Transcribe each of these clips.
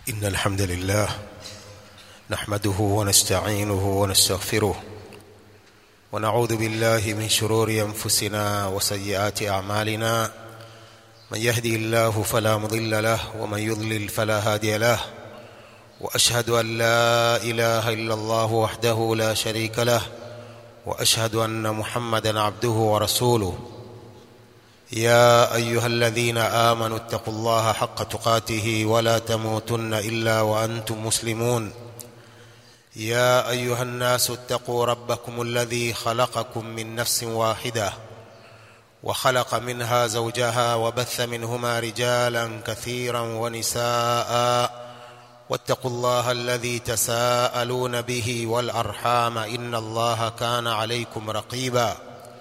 إن الحمد لله نحمده ونستعينه ونستغفره ونعوذ بالله من شرور أنفسنا وسيئات أعمالنا من يهدي الله فلا مضل له ومن يضلل فلا هادي له وأشهد أن لا إله إلا الله وحده لا شريك له وأشهد أن محمدا عبده ورسوله يا ايها الذين امنوا اتقوا الله حق تقاته ولا تموتن الا وانتم مسلمون يا ايها الناس اتقوا ربكم الذي خلقكم من نفس واحده وخلق منها زوجها وبث منهما رجالا كثيرا ونساء واتقوا الله الذي تساءلون به والارحام ان الله كان عليكم رقيبا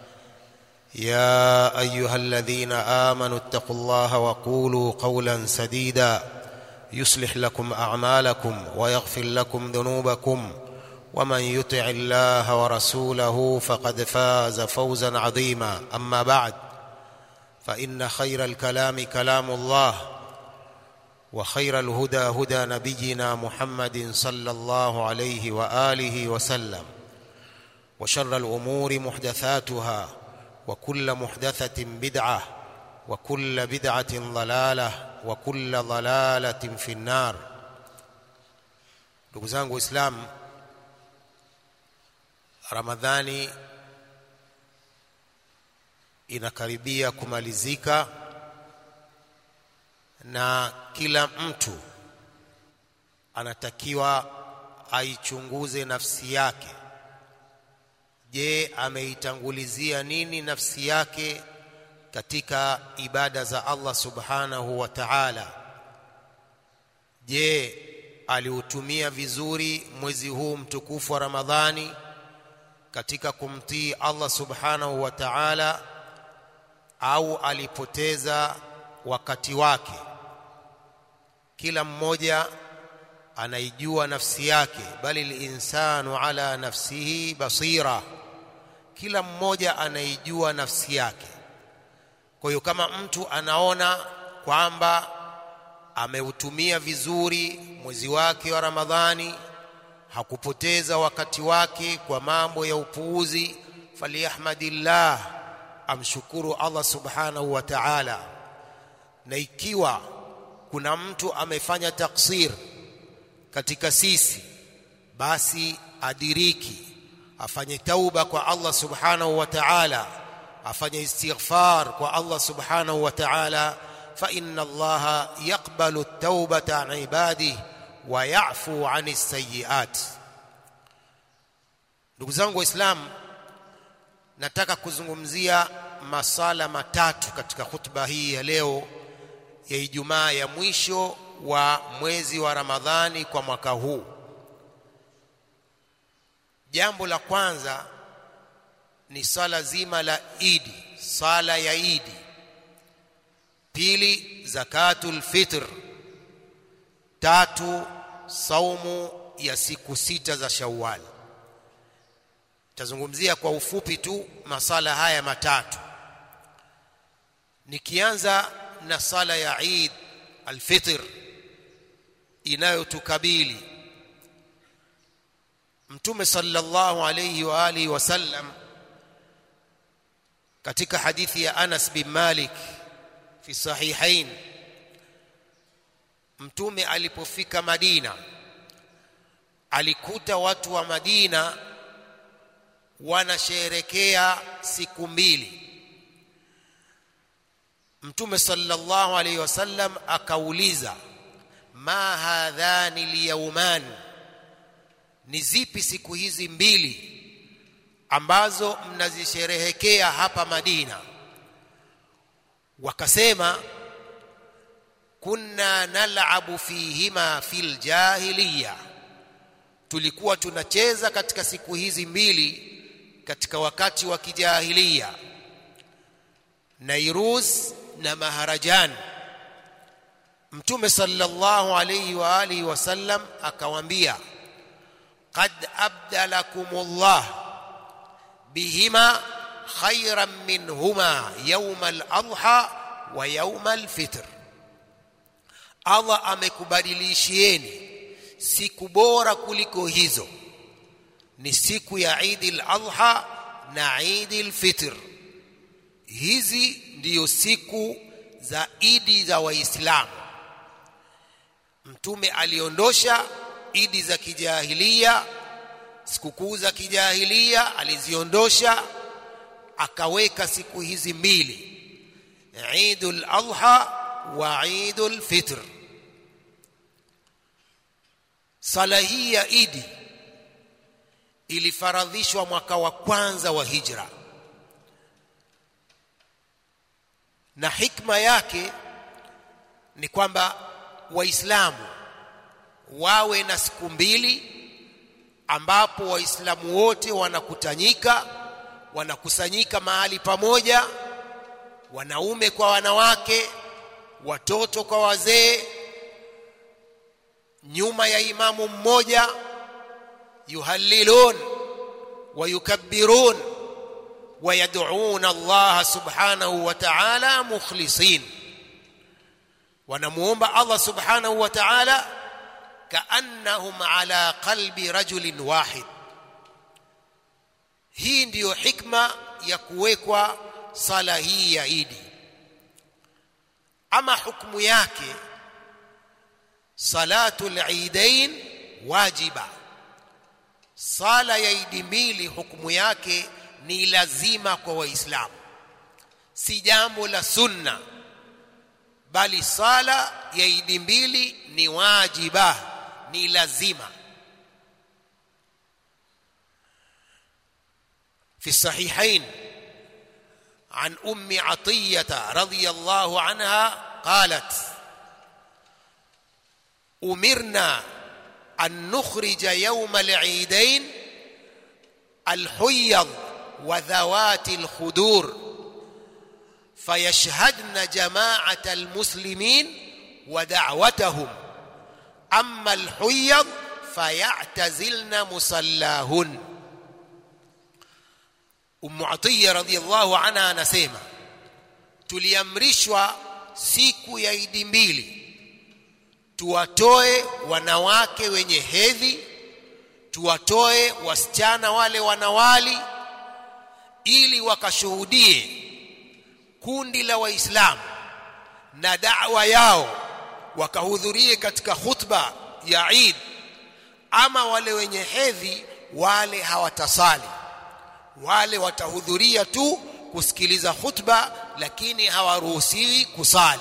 يا ايها الذين امنوا اتقوا الله وقولوا قولا سديدا يصلح لكم اعمالكم ويغفر لكم ذنوبكم ومن يطع الله ورسوله فقد فاز فوزا عظيما اما بعد فان خير الكلام كلام الله وخير الهدى هدى نبينا محمد صلى الله عليه واله وسلم وشر الامور محدثاتها وكل محدثة بدعة وكل بدعة ضلالة وكل ضلالة في النار ndugu zangu waislamu ramadhani inakaribia kumalizika na kila mtu anatakiwa aichunguze nafsi yake je ameitangulizia nini nafsi yake katika ibada za Allah subhanahu wa ta'ala je aliutumia vizuri mwezi huu mtukufu wa Ramadhani katika kumtii Allah subhanahu wa ta'ala au alipoteza wakati wake kila mmoja anaijua nafsi yake bali linsanu ala nafsihi basira kila mmoja anaijua nafsi yake kwa hiyo kama mtu anaona kwamba ameutumia vizuri mwezi wake wa Ramadhani hakupoteza wakati wake kwa mambo ya upuuzi faliyahmadillah amshukuru Allah subhanahu wa ta'ala na ikiwa kuna mtu amefanya taksir katika sisi basi adiriki afanye tauba kwa Allah subhanahu wa ta'ala afanye istighfar kwa Allah subhanahu wa ta'ala fa inna Allah yaqbalu at-taubata an ibadihi wa ya'fu 'ani as-sayyi'at ndugu zangu waislamu nataka kuzungumzia masala matatu katika khutba hii ya leo ya Ijumaa ya mwisho wa mwezi wa Ramadhani kwa mwaka huu jambo la kwanza ni swala zima la Idi sala ya Idi pili zakatul fitr tatu saumu ya siku sita za Shawwal tazungumzia kwa ufupi tu masala haya matatu nikianza na sala ya Eid al-Fitr inayotukabili Mtume sallallahu alayhi wa alihi wasallam katika hadithi ya Anas bin Malik fi sahihain Mtume alipofika Madina alikuta watu wa Madina wanasherekea siku mbili Mtume sallallahu alayhi wasallam akauliza ma hadhani liyauman ni zipi siku hizi mbili ambazo mnazisherehekea hapa Madina wakasema kunna nal'abu fihima fil jahiliya tulikuwa tunacheza katika siku hizi mbili katika wakati wa kijahilia Nairuz na Maharajan Mtume sallallahu alayhi wa alihi wasallam akawaambia qad abdalakumullah bihima khayran minhuma yawm al-adha wa yawm al-fitr Allah amekubadilishieni siku bora kuliko hizo ni siku ya Eid al-Adha na Eid al-Fitr hizi ndiyo siku za idi za waislamu mtume aliondosha idi za kijahilia sikukuu za kijahilia aliziondosha akaweka siku hizi mbili Eidul Adha wa Eidul Fitr sala hii ya idi ilifaradhishwa mwaka wa kwanza wa hijra na hikma yake ni kwamba waislamu wawe na siku mbili ambapo waislamu wote wanakutanyika wanakusanyika mahali pamoja wanaume kwa wanawake watoto kwa wazee nyuma ya imamu mmoja yuhallilun wa yukabbirun ويدعون الله سبحانه وتعالى مخلصين ونموomba Allah subhanahu wa ta'ala kaannahum ala qalbi rajulin wahid hii ndiyo hikma ya kuwekwa sala hii ya Idi ama hukumu yake salatul eidain wajiba sala ya idi mbili hukumu yake ni lazima kwa waislamu si jambo la sunna bali sala ya idi mbili ni wajiba ni lazima في الصحيحين عن ام عطيه رضي الله عنها قالت امرنا ان نخرج يوم العيدين الحيض وذوات الخدور فيشهدن جماعة المسلمين ودعوتهم أما الحيض فيعتزلن مصلاهن أم عطية رضي الله عنها نسيمة tuliamrishwa siku ya idi mbili tuwatoe wanawake wenye hedhi tuwatoe wasichana wale wanawali ili wakashuhudie kundi la waislamu na da'wa yao wakahudhurie katika khutba ya Eid ama wale wenye hedhi wale hawatasali wale watahudhuria tu kusikiliza khutba lakini hawaruhusiwi kusali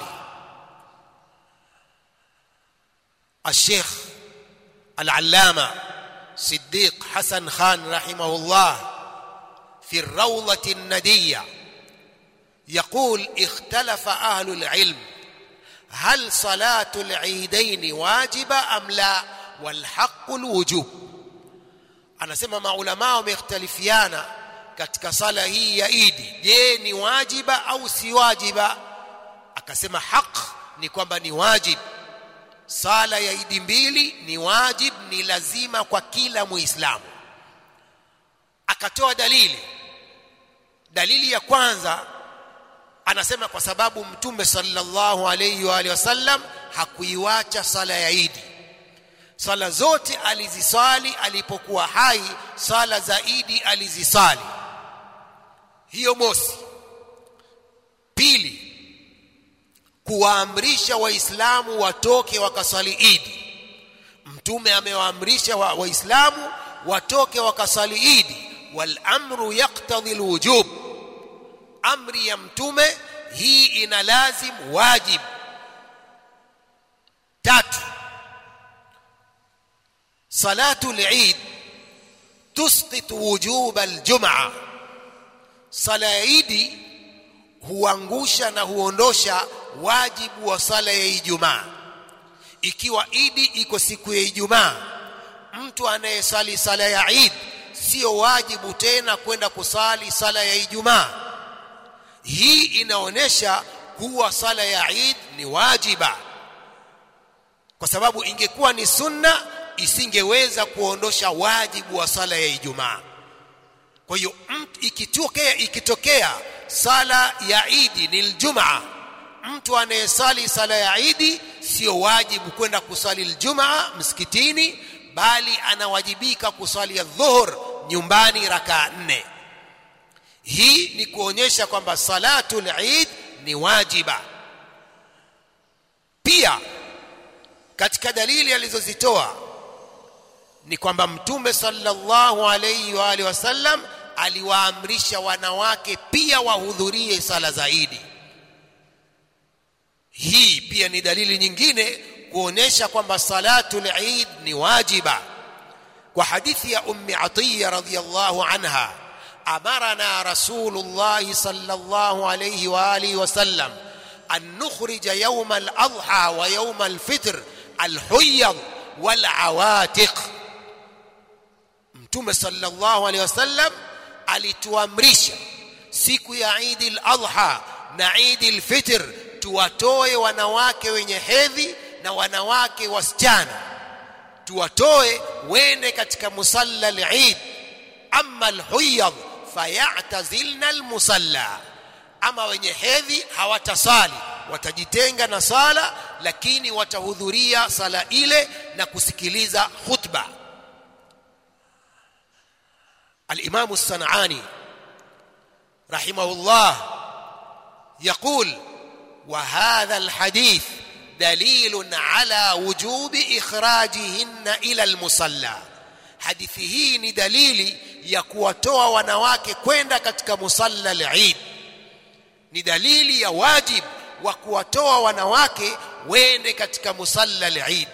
الشيخ العلامه صديق حسن خان رحمه الله في الروضة الندية يقول اختلف أهل العلم هل صلاة العيدين واجبة أم لا والحق الوجوب anasema maulama wamekhtalifiana katika sala hii ya idi je ni wajiba au si wajiba akasema haq ni kwamba ni wajib sala ya idi mbili ni wajib ni lazima kwa kila muislamu akatoa dalili dalili ya kwanza anasema kwa sababu mtume sallallahu alayhi wa alihi wasallam hakuiwacha sala ya idi sala zote alizisali alipokuwa hai sala za idi alizisali hiyo mosi pili kuwaamrisha waislamu watoke wakasali idi mtume amewaamrisha waislamu wa watoke wakasali idi wal amru yaqtadhi alwujub amri ya mtume hii ina lazim wajib tatu salatu al-eid tusqit wujub al-jum'a sala ya idi huangusha na huondosha wajibu wa sala ya Ijumaa ikiwa idi iko siku ya Ijumaa mtu anayesali sala ya Eid sio wajibu tena kwenda kusali sala ya Ijumaa hii inaonesha kuwa sala ya Eid ni wajiba kwa sababu ingekuwa ni sunna isingeweza kuondosha wajibu wa sala ya Ijumaa kwa hiyo ikitokea ikitokea sala ya Eid ni Ijumaa mtu anayesali sala ya Eid sio wajibu kwenda kuswali aljumaa msikitini bali anawajibika kuswali dhuhur nyumbani rakaa nne hii ni kuonyesha kwamba salatul eid ni wajiba pia katika dalili alizozitoa ni kwamba mtume sallallahu alayhi wa alihi wasallam aliwaamrisha wanawake pia wahudhurie sala zaidi hii pia ni dalili nyingine kuonesha kwamba salatul eid ni wajiba kwa hadithi ya ummi atiya radhiyallahu anha amarana rasulullah sallallahu alayhi wa alihi wasallam an nukhrija yawm al-adha wa yawm al-fitr al-huyyad wal-awatiq mtume sallallahu alayhi wasallam alituamrisha siku ya Eid al-Adha na Eid al-Fitr tuwatoe wanawake wenye hedhi na wanawake wasichana tuwatoe wende katika musalla al-Eid amma al-Huyyad fayatazilna al-musalla ama wenye hedhi hawatasali watajitenga na sala lakini watahudhuria sala ile na kusikiliza khutba الإمام الصنعاني رحمه الله يقول وهذا الحديث دليل على وجوب إخراجهن إلى المصلى hadithi hii ni dalili ya kuwatoa wanawake kwenda katika musalla al-Eid ni dalili ya wajib wa kuwatoa wanawake wende katika musalla al-Eid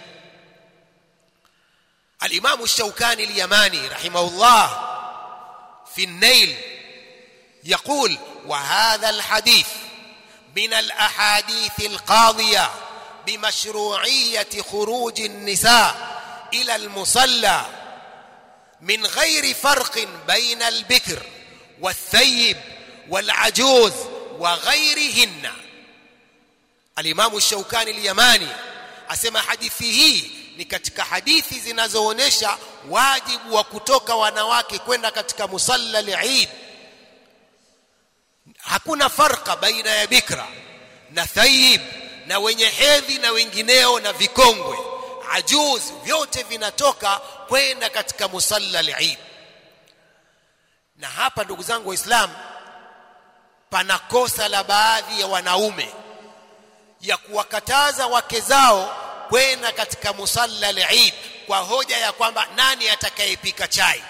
al-Imam ash-Shawkani al-Yamani rahimahullah في النيل يقول وهذا الحديث من الاحاديث القاضيه بمشروعيه خروج النساء الى المصلى من غير فرق بين البكر والثيب والعجوز وغيرهن الامام الشوكاني اليماني asema hadithi hii ni katika hadithi zinazoonesha wajibu wa kutoka wanawake kwenda katika musalla al-Eid hakuna farqa baina ya bikra na thayib na wenye hedhi na wengineo na vikongwe ajuz vyote vinatoka kwenda katika musalla al-Eid na hapa ndugu zangu waislamu pana kosa la baadhi ya wanaume ya kuwakataza wake zao kwenda katika musalla al-Eid kwa hoja ya kwamba nani atakayepika chai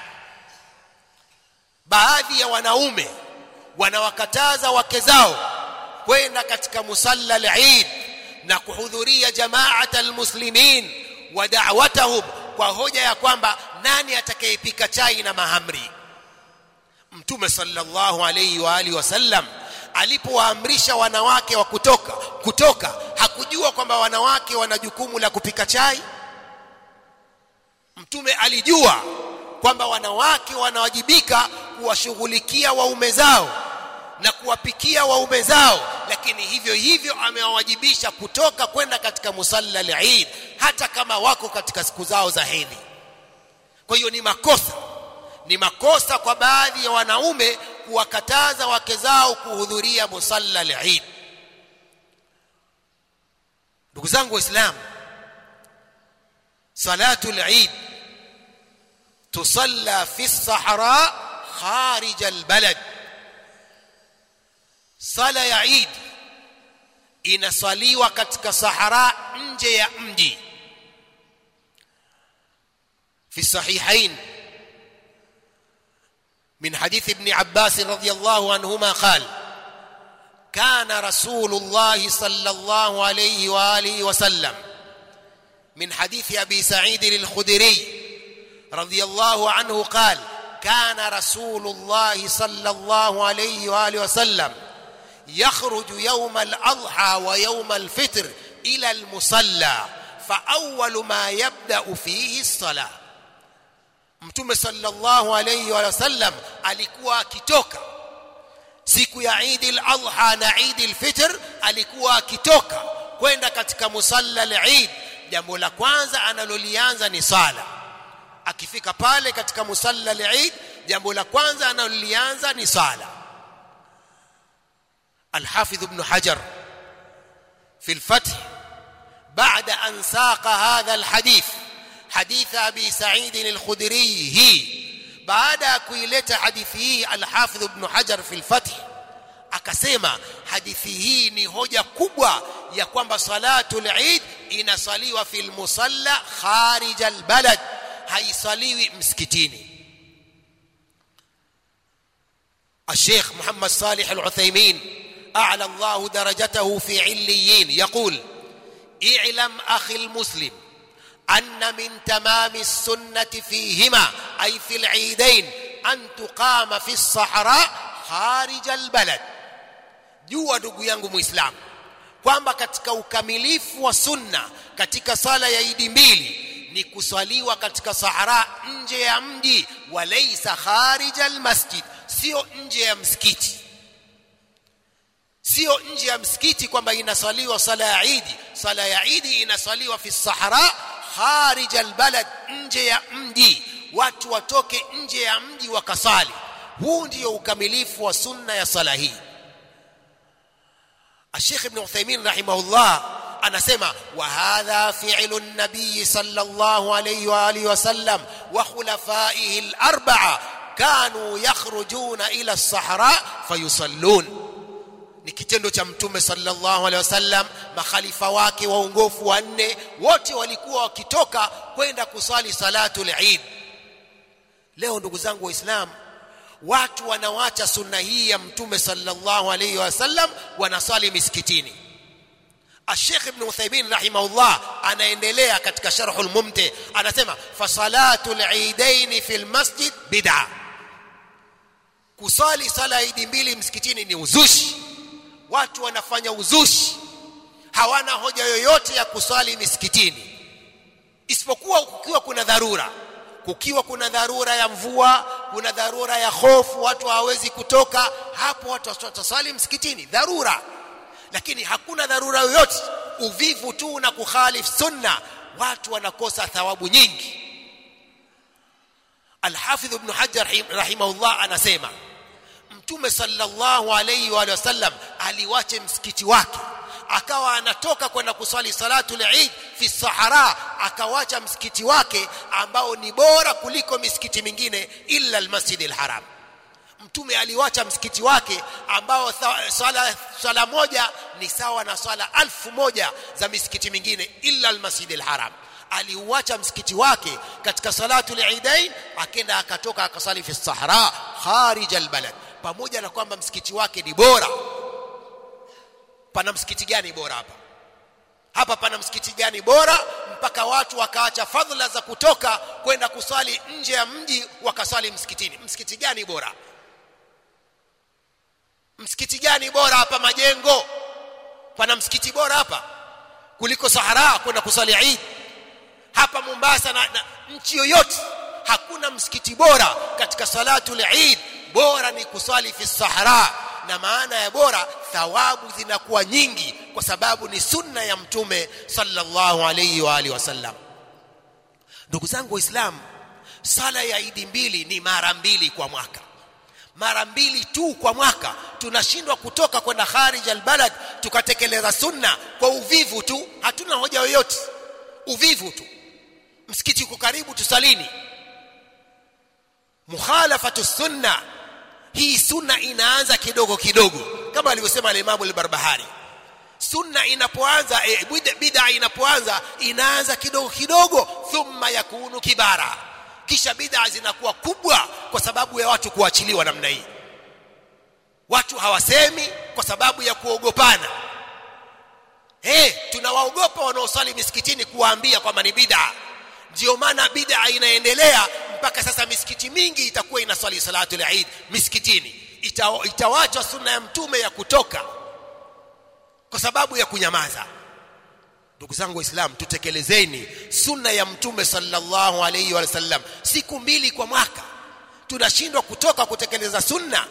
baadhi ya wanaume wanawakataza wake zao kwenda katika musalla al-Eid na kuhudhuria jamaat al-muslimin wa da'watahum kwa hoja ya kwamba nani atakayepika chai na mahamri mtume sallallahu alayhi wa alihi wasallam alipowaamrisha wanawake wa kutoka kutoka hakujua kwamba wanawake wana jukumu la kupika chai mtume alijua kwamba wanawake wanawajibika kuwashughulikia waume zao na kuwapikia waume zao lakini hivyo hivyo amewawajibisha kutoka kwenda katika musalla al-Eid hata kama wako katika siku zao za hedhi kwa hiyo ni makosa ni makosa kwa baadhi ya wanaume kuwakataza wake zao kuhudhuria musalla al-Eid ndugu zangu waislamu salatu al-Eid tusalla fi as-sahra kharij al-balad sala ya Eid inaswaliwa katika sahara nje ya mji fi sahihain من حديث ابن عباس رضي الله عنهما قال كان رسول الله صلى الله عليه واله وسلم من حديث ابي سعيد الخدري رضي الله عنه قال كان رسول الله صلى الله عليه واله وسلم يخرج يوم الاضحى ويوم الفطر الى المصلى فاول ما يبدا فيه الصلاه mtume sallallahu alayhi wa sallam alikuwa akitoka siku ya Eid al-Adha na Eid al-Fitr alikuwa akitoka kwenda katika musalla al-Eid jambo la kwanza analolianza ni sala akifika pale katika musalla al-Eid jambo la kwanza analolianza ni sala al-Hafidh ibn Hajar في الفتح بعد أن ساق هذا الحديث حديث أبي سعيد الخدري هي بعد كويلة حديثه الحافظ ابن حجر في الفتح akasema hadithi hii ni hoja kubwa ya kwamba salatul eid inasaliwa fil musalla kharij albalad haisaliwi msikitini الشيخ محمد صالح العثيمين أعلى الله درجته في عليين يقول اعلم أخي المسلم أن من تمام السنة فيهما أي في العيدين أن تقام في الصحراء خارج البلد jua ndugu yangu muislamu kwamba katika ukamilifu wa sunna katika sala ya idi mbili ni kuswaliwa katika sahara nje ya mji walaysa kharija almasjid sio nje ya msikiti sio nje ya msikiti kwamba inaswaliwa sala ya idi sala ya idi inaswaliwa fi sahara kharija albalad nje ya mji watu watoke nje ya mji wakasali huu ndio ukamilifu wa sunna ya sala hii الشيخ ابن عثيمين رحمه الله anasema وهذا فعل النبي صلى الله عليه واله وسلم وخلفائه الاربعه كانوا يخرجون الى الصحراء فيصلون ni kitendo cha mtume sallallahu alaihi wasallam makhalifa wake waongofu wanne wote walikuwa wakitoka kwenda kusali salatul eid leo ndugu zangu waislamu watu wanawacha sunna hii ya mtume sallallahu alayhi wasallam wanasali misikitini الشيخ ابن عثيمين رحمه الله anaendelea katika sharhul mumti anasema fasalatul eidain fil masjid bid'a kusali sala idi mbili msikitini ni uzushi watu wanafanya uzushi hawana hoja yoyote ya kusali misikitini isipokuwa kukiwa kuna dharura kukiwa kuna dharura ya mvua kuna dharura ya hofu watu hawawezi kutoka hapo watu watasali msikitini dharura lakini hakuna dharura yoyote uvivu tu na kukhalif sunna watu wanakosa thawabu nyingi Al-Hafidh Ibn Hajar rahimahullah anasema Mtume sallallahu alayhi wa sallam aliwache msikiti wake akawa anatoka kwenda kuswali salatul Eid fi sahara akawacha msikiti wake ambao ni bora kuliko misikiti mingine illa al-Masjid al-Haram mtume aliwacha msikiti wake ambao swala swala moja ni sawa na swala alfu moja za misikiti mingine illa al-Masjid al-Haram aliuacha msikiti wake katika salatul Eidain akenda akatoka akasali fi sahara kharij al-balad pamoja na kwamba msikiti wake ni bora pana msikiti gani bora hapa hapa pana msikiti gani bora mpaka watu wakaacha fadhila za kutoka kwenda kusali nje ya mji wakasali msikitini msikiti gani bora msikiti gani bora hapa majengo pana msikiti bora hapa kuliko sahara kwenda kusali Eid hapa Mombasa na, na nchi yoyote hakuna msikiti bora katika salatul Eid bora ni kusali fi sahara na maana ya bora thawabu zinakuwa nyingi kwa sababu ni sunna ya mtume sallallahu alayhi wa alihi wasallam ndugu zangu waislamu sala ya idi mbili ni mara mbili kwa mwaka mara mbili tu kwa mwaka tunashindwa kutoka kwenda kharij albalad tukatekeleza sunna kwa uvivu tu hatuna hoja yoyote uvivu tu msikiti uko karibu tusalini mukhalafatu sunna hii sunna inaanza kidogo kidogo kama alivyosema al-Imam al-Barbahari sunna inapoanza e, bid'a inapoanza inaanza kidogo kidogo thumma yakunu kibara kisha bid'a zinakuwa kubwa kwa sababu ya watu kuachiliwa namna hii watu hawasemi kwa sababu ya kuogopana hey, tunawaogopa wanaosali misikitini kuwaambia kwamba ni bid'a ndio maana bid'a inaendelea mpaka sasa misikiti mingi itakuwa inaswali salatu al-Eid misikitini Ita, itawacha sunna ya mtume ya kutoka kwa sababu ya kunyamaza ndugu zangu waislamu tutekelezeni sunna ya mtume sallallahu alayhi wa sallam siku mbili kwa mwaka tunashindwa kutoka kutekeleza sunna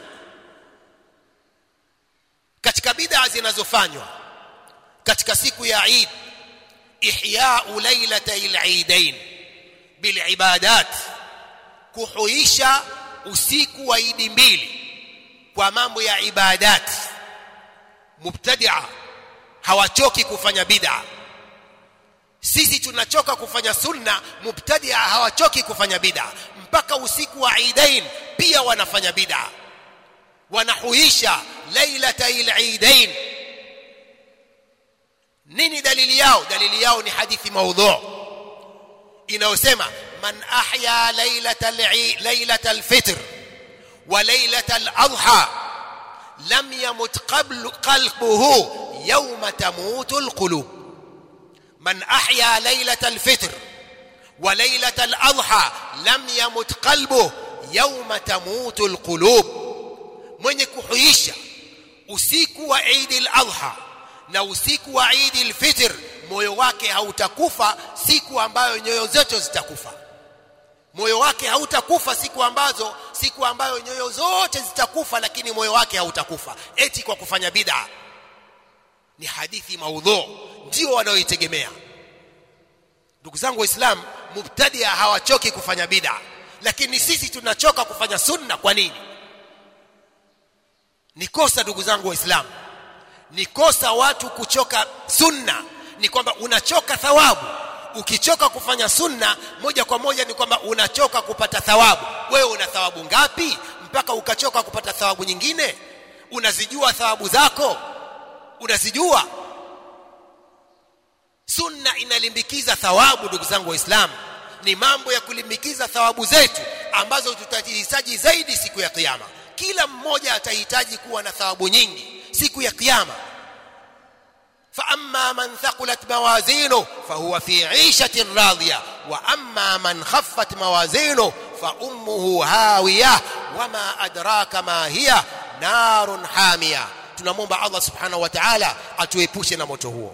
katika bid'a zinazofanywa katika siku ya Eid ihya'u lailatay al-eidain bil ibadat kuhuisha usiku wa idi mbili kwa mambo ya ibadat mubtadi'a hawachoki kufanya bid'a sisi tunachoka kufanya sunna mubtadia hawachoki kufanya bid'a mpaka usiku wa Eidain pia wanafanya bid'a wanahuisha lailatay al-Eidain nini dalili yao dalili yao ni hadithi maudhu inayosema man ahya lailatal lailatal fitr wa lailatal adha lam yamut qabl qalbuhu yawma tamutu alqulub man ahya lailatal fitr wa lailatal adha lam yamut qalbuhu yawma tamutu alqulub mwenye kuhuisha usiku wa Eid al-Adha na usiku wa Eid al-Fitr moyo wake hautakufa siku ambayo nyoyo zote zitakufa moyo wake hautakufa siku ambazo siku ambayo nyoyo zote zitakufa lakini moyo wake hautakufa eti kwa kufanya bid'a ni hadithi maudhu ndio wanaoitegemea ndugu zangu waislamu mubtadia hawachoki kufanya bid'a lakini sisi tunachoka kufanya sunna kwa nini ni kosa ndugu zangu waislamu ni kosa watu kuchoka sunna ni kwamba unachoka thawabu ukichoka kufanya sunna moja kwa moja ni kwamba unachoka kupata thawabu wewe una thawabu ngapi mpaka ukachoka kupata thawabu nyingine unazijua thawabu zako unazijua sunna inalimbikiza thawabu ndugu zangu waislamu ni mambo ya kulimbikiza thawabu zetu ambazo tutahitaji zaidi siku ya kiyama kila mmoja atahitaji kuwa na thawabu nyingi siku ya kiyama فأما من ثقلت موازينه فهو في عيشة راضية وأما من خفت موازينه فأمه هاوية وما أدراك ما هي نار حامية tunamwomba Allah subhanahu wa ta'ala atuepushe na moto huo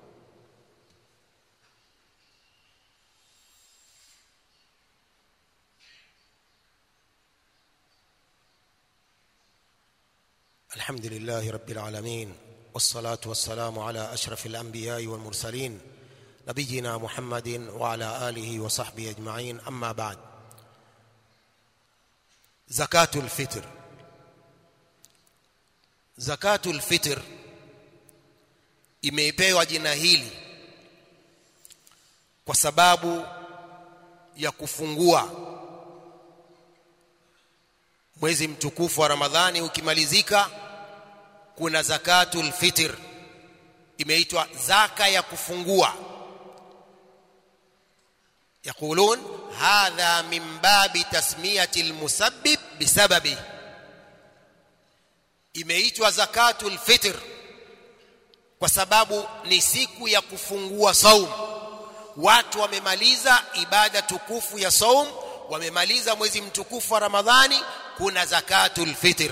الحمد لله رب العالمين والصلاة والسلام على أشرف الأنبياء والمرسلين نبينا محمد وعلى آله وصحبه أجمعين أما بعد زكاة الفطر زكاة الفطر imeipewa jina hili kwa sababu ya kufungua mwezi mtukufu wa Ramadhani ukimalizika kuna zakatul fitr imeitwa zaka ya kufungua يقولون هذا من باب تسمية المسبب بسببه imeitwa zakatul fitr kwa sababu ni siku ya kufungua saum watu wamemaliza ibada tukufu ya saum wamemaliza mwezi mtukufu wa Ramadhani kuna zakatul fitr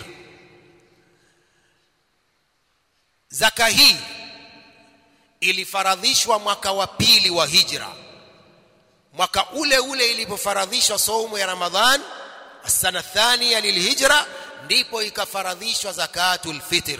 zaka hii ilifaradhishwa mwaka wa pili wa hijra mwaka ule ule ilipofaradhishwa saumu ya ramadhan sana thania lilhijra ndipo ikafaradhishwa zakatul fitr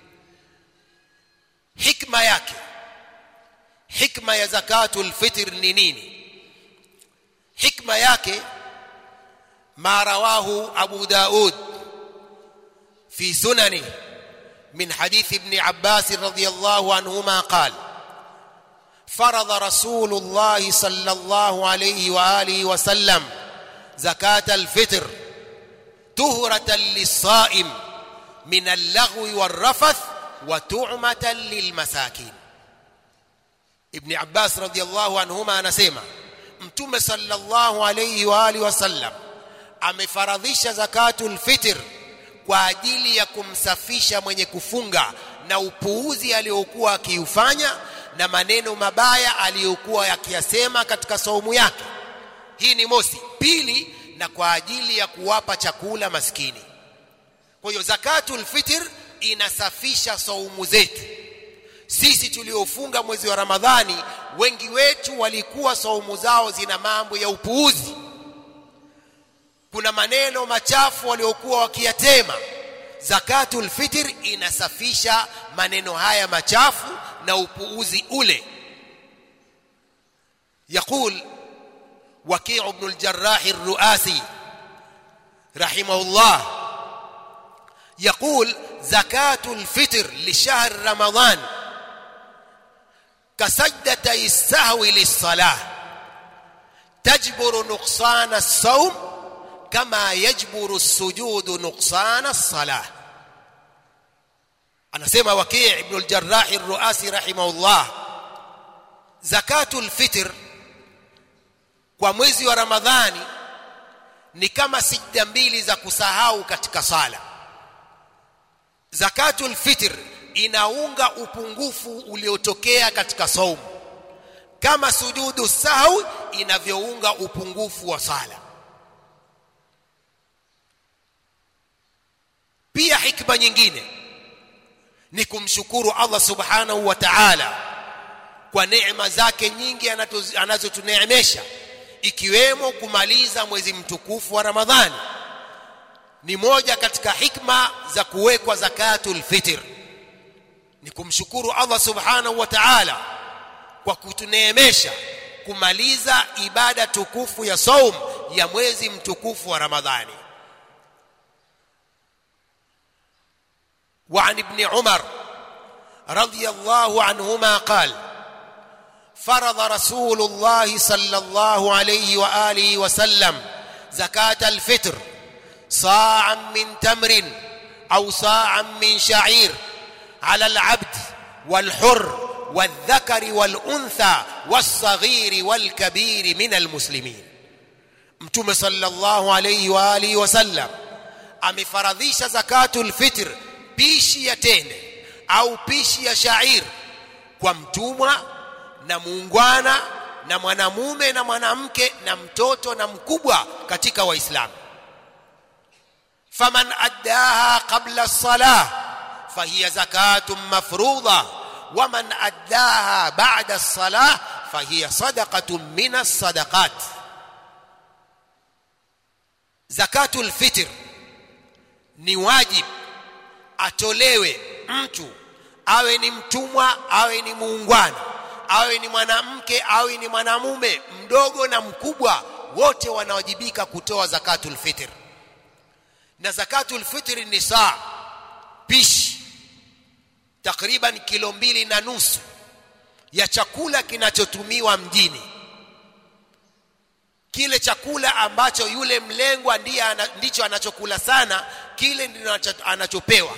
hikma yake hikma ya zakatul fitr ni nini hikma yake ma rawahu abu daud fi sunanihi من حديث ابن عباس رضي الله عنهما قال فرض رسول الله صلى الله عليه واله وسلم زكاه الفطر طهره للصائم من اللغو والرفث وتعمه للمساكين ابن عباس رضي الله عنهما anasema mtume sallallahu alayhi wa alihi wasallam amefaradhisha zakatul fitr kwa ajili ya kumsafisha mwenye kufunga na upuuzi aliyokuwa akiufanya na maneno mabaya aliyokuwa akiyasema katika saumu yake hii ni mosi pili na kwa ajili ya kuwapa chakula maskini kwa hiyo zakatul fitr inasafisha saumu zetu sisi tuliofunga mwezi wa ramadhani wengi wetu walikuwa saumu zao zina mambo ya upuuzi kuna maneno machafu waliokuwa wakiyatema zakatul fitr inasafisha maneno haya machafu na upuuzi ule يقول وكيع بن الجراح الرؤاسي رحمه الله يقول زكاة الفطر لشهر رمضان kasajdatay sahwi lis-salah tajburu nuqsana as-sawm kama yajburu as-sujudu nuqsana as-salah anasema Waki' ibn al-Jarrah ar-Ruasi rahimahullah zakatul fitr kwa mwezi wa Ramadhani ni kama sijda mbili za kusahau katika sala zakatul fitr inaunga upungufu uliotokea katika saumu kama sujudu sahwi inavyounga upungufu wa sala pia hikma nyingine ni kumshukuru Allah subhanahu wa ta'ala kwa neema zake nyingi anazotuneemesha ikiwemo kumaliza mwezi mtukufu wa Ramadhani ni moja katika hikma za kuwekwa zakatul fitr ni kumshukuru Allah subhanahu wa ta'ala kwa kutuneemesha kumaliza ibada tukufu ya saum ya mwezi mtukufu wa Ramadhani وعن ابن عمر رضي الله عنهما قال فرض رسول الله صلى الله عليه واله وسلم زكاه الفطر صاعا من تمر او صاعا من شعير على العبد والحر والذكر والانثى والصغير والكبير من المسلمين متوم صلى الله عليه واله وسلم amefaradhisha zakatul fitr pishi ya tende au pishi ya shair kwa mtumwa na muungwana na mwanamume na mwanamke na mtoto na mkubwa katika waislamu faman addaha qabla as-salah fahiya zakatun mafruḍa waman addaha ba'da as-salah fahiya sadaqatun min as-sadaqat zakatul fitr ni wajib atolewe mtu awe ni mtumwa awe ni muungwana awe ni mwanamke awe ni mwanamume mdogo na mkubwa wote wanawajibika kutoa zakatul fitr na zakatul fitr ni saa pishi takriban kilo mbili na nusu ya chakula kinachotumiwa mjini kile chakula ambacho yule mlengwa ndiye ana, ndicho anachokula sana kile ndicho anachopewa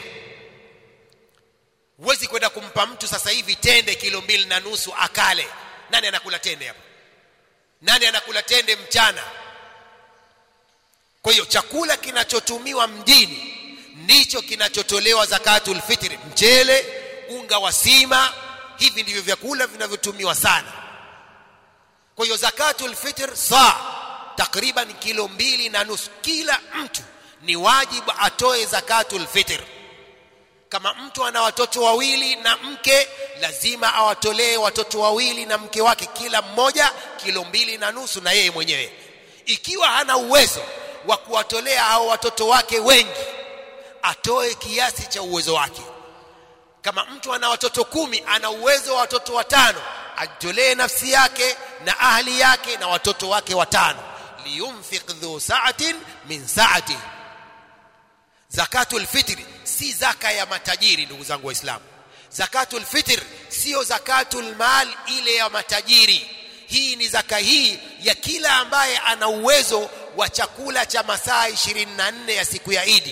huwezi kwenda kumpa mtu sasa hivi tende kilo mbili na nusu akale nani anakula tende hapa nani anakula tende mchana kwa hiyo chakula kinachotumiwa mjini ndicho kinachotolewa zakatul fitri mchele unga wa sima hivi ndivyo vyakula vinavyotumiwa sana kwa hiyo zakatul fitr saa takriban kilo mbili na nusu kila mtu ni wajibu atoe zakatul fitr kama mtu ana watoto wawili na mke lazima awatolee watoto wawili na mke wake kila mmoja kilo mbili na nusu na yeye mwenyewe ikiwa hana uwezo wa kuwatolea hao watoto wake wengi atoe kiasi cha uwezo wake kama mtu ana watoto kumi ana uwezo wa watoto watano ajitolee nafsi yake na ahli yake na watoto wake watano liyunfiq dhu sa'atin min sa'ati zakatul fitri si zaka ya matajiri ndugu zangu waislamu zakatul fitr sio zakatul mal ile ya matajiri hii ni zaka hii ya kila ambaye ana uwezo wa chakula cha masaa 24 ya siku ya Idi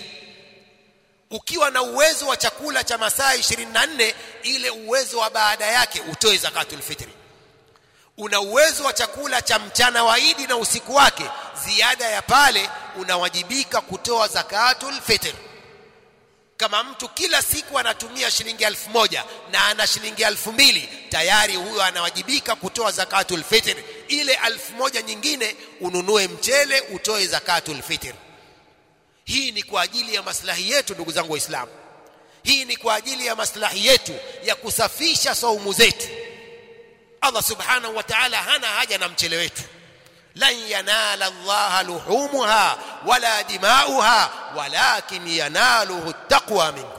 ukiwa na uwezo wa chakula cha masaa 24 ile uwezo wa baada yake utoe zakatul fitri una uwezo wa chakula cha mchana wa Idi na usiku wake ziada ya pale unawajibika kutoa zakatul fitr kama mtu kila siku anatumia shilingi elfu moja na ana shilingi elfu mbili tayari huyo anawajibika kutoa zakatul fitr ile elfu moja nyingine ununue mchele utoe zakatul fitr hii ni kwa ajili ya maslahi yetu ndugu zangu waislamu hii ni kwa ajili ya maslahi yetu ya kusafisha saumu zetu Allah subhanahu wa ta'ala hana haja na mchele wetu lan yanala Allah luhumuha wala dimauha walakin yanaluhu taqwa minkum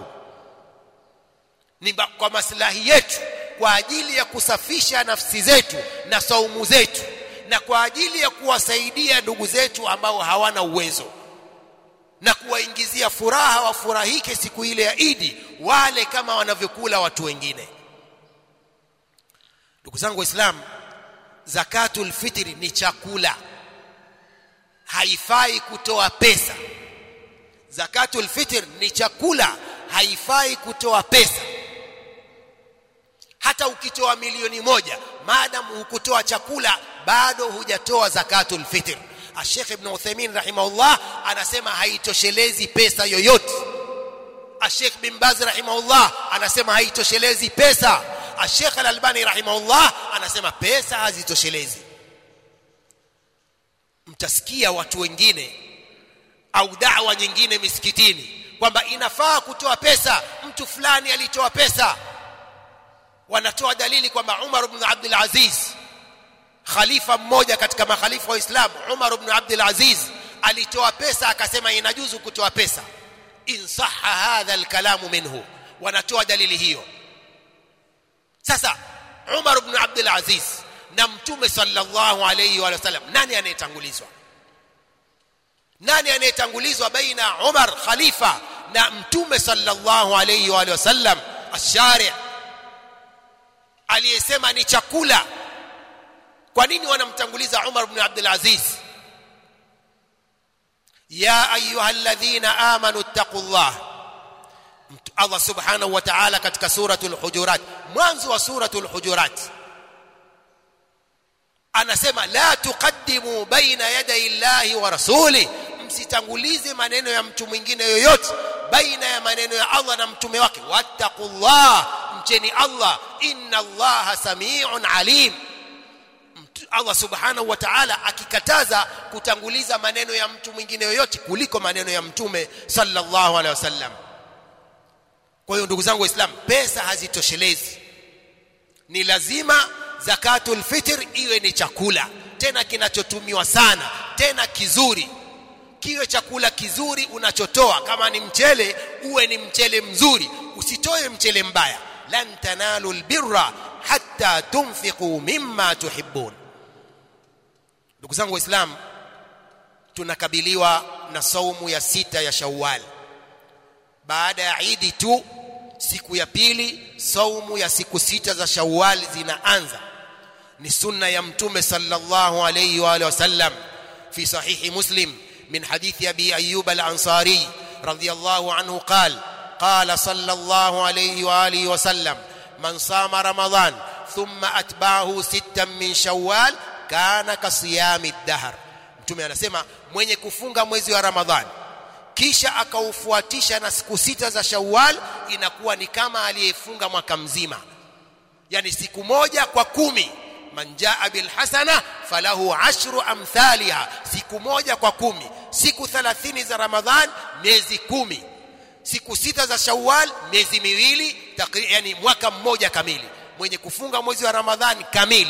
ni kwa maslahi yetu kwa ajili ya kusafisha nafsi zetu na saumu zetu na kwa ajili ya kuwasaidia ndugu zetu ambao hawana uwezo na kuwaingizia furaha wafurahike siku ile ya Idi wale kama wanavyokula watu wengine ndugu zangu waislamu zakatul fitri ni chakula haifai kutoa pesa zakatul fitr ni chakula haifai kutoa pesa hata ukitoa milioni moja maadamu hukutoa chakula bado hujatoa zakatul fitr Sheikh Ibn Uthaymeen rahimahullah anasema haitoshelezi pesa yoyote Sheikh bin Baz rahimahullah anasema haitoshelezi pesa Sheikh Al-Albani rahimahullah anasema pesa hazitoshelezi mtasikia watu wengine au da'wa nyingine misikitini kwamba inafaa kutoa pesa mtu fulani alitoa pesa wanatoa dalili kwamba Umar ibn Abdul Aziz khalifa mmoja katika makhalifa wa Islam Umar ibn Abdul Aziz alitoa pesa akasema inajuzu kutoa pesa in sahha hadha alkalamu minhu wanatoa dalili hiyo sasa Umar ibn Abdul Aziz na mtume sallallahu alayhi wa sallam nani anayetangulizwa nani anayetangulizwa baina Umar khalifa na mtume sallallahu alayhi wa sallam ashari aliyesema ni chakula kwa nini wanamtanguliza Umar ibn Abdul Aziz ya ayyuhalladhina amanu taqullah Allah subhanahu wa ta'ala katika suratul hujurat mwanzo wa suratul hujurat anasema la tuqaddimu baina yaday llahi wa rasuli msitangulize maneno ya mtu mwingine yoyote baina ya maneno ya Allah na mtume wake wattaqullah mcheni Allah inna allaha samiun alim Allah subhanahu wa ta'ala akikataza kutanguliza maneno ya mtu mwingine yoyote kuliko maneno ya mtume sallallahu alaihi wasallam kwa hiyo ndugu zangu waislamu pesa hazitoshelezi ni lazima zakatul fitr iwe ni chakula tena kinachotumiwa sana tena kizuri kiwe chakula kizuri unachotoa kama ni mchele uwe ni mchele mzuri usitoe mchele mbaya lan tanalu albirra hatta tunfiqu mimma tuhibbun ndugu zangu waislamu tunakabiliwa na saumu ya sita ya Shawwal baada ya Idi tu siku ya pili saumu ya siku sita za Shawwal zinaanza ni sunna ya mtume sallallahu alayhi wa alihi wasallam fi sahihi muslim min hadithi abi ayyub al-ansari radiyallahu anhu qala قال صلى الله عليه واله وسلم من صام رمضان ثم اتبعه ستا من شوال كان كصيام الدهر mtume anasema mwenye kufunga mwezi wa ramadhani kisha akaufuatisha na siku sita za shawwal inakuwa ni kama aliyefunga mwaka mzima yani siku moja kwa kumi man jaa bil hasana falahu ashru amthaliha siku moja kwa kumi siku 30 za ramadhan miezi kumi siku sita za Shawwal miezi miwili yani mwaka mmoja kamili mwenye kufunga mwezi wa Ramadhani kamili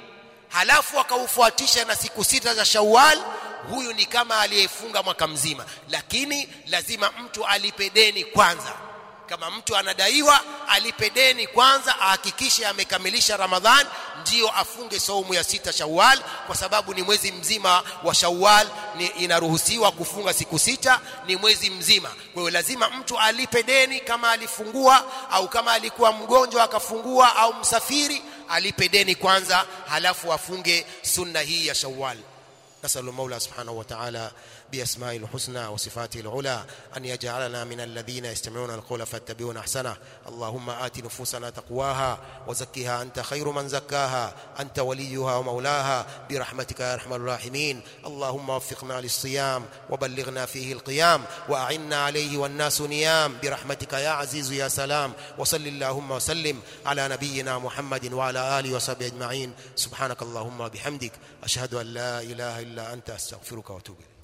halafu akaufuatisha na siku sita za Shawwal huyu ni kama aliyefunga mwaka mzima lakini lazima mtu alipe deni kwanza kama mtu anadaiwa alipe deni kwanza ahakikishe amekamilisha Ramadhan ndiyo afunge saumu ya sita Shawwal kwa sababu ni mwezi mzima wa Shawwal ni inaruhusiwa kufunga siku sita ni mwezi mzima kwa hiyo lazima mtu alipe deni kama alifungua au kama alikuwa mgonjwa akafungua au msafiri alipe deni kwanza halafu afunge sunna hii ya Shawwal نسأل المولى سبحانه وتعالى بأسمائه الحسنى وصفاته العلى أن يجعلنا من الذين يستمعون القول فاتبعون أحسنه اللهم آت نفوسنا تقواها وزكها أنت خير من زكاها أنت وليها ومولاها برحمتك يا أرحم الراحمين اللهم وفقنا للصيام وبلغنا فيه القيام وأعنا عليه والناس نيام برحمتك يا عزيز يا سلام وصل اللهم وسلم على نبينا محمد وعلى آله وصحبه أجمعين سبحانك اللهم وبحمدك أشهد أن لا إله إلا أنت أستغفرك وأتوب إليك